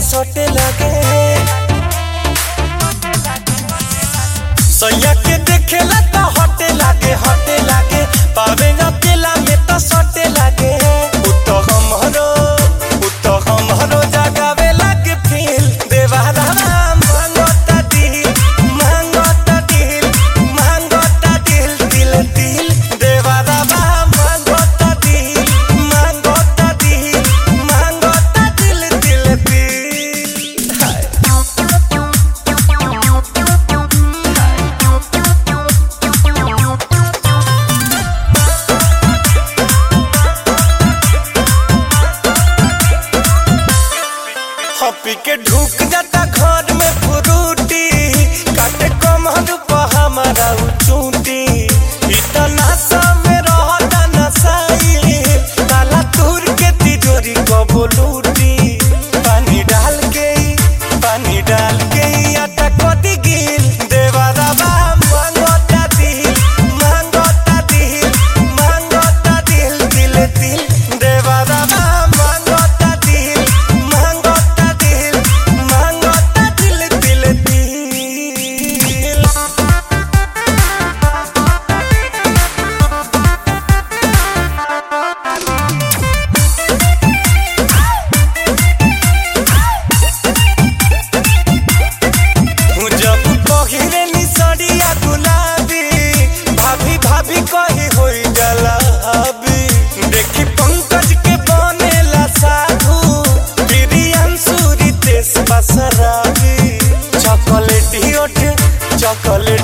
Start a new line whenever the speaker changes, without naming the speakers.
सटे लगे सैया के देखेला तो हटे लागे हटे लागे पावे न केला में तो सटे लागे उतो हमरो उतो हमरो जगावे लागे फील देवारा मांगता दिल मांगता दिल मांगता दिल दिल दिल देवारा मांगता दिल मांगता दिल मांगता दिल दिल दिल हाय हपी के ढुक जाता घर में फ्रूटी काटे कमर पर हमारा उ चूंटी इतना समय रहता नसाई ताला तूर के तिजोरी कबो लूटी पानी डाल के पानी डाल के आटा कदी गिल देवारा बा मांगता दिल मांगता दिल मांगता दिल दिल दिल देवारा बा मांगता दिल मांगता दिल मांगता दिल दिल दिल जब पहिरे निसरिया गुलाबी भाभी भाभी कही होई जलाबी देखी पंकज के बनेला साधु प्रियंशु रितेश बसराबी चॉकलेटी ओठ चॉकलेट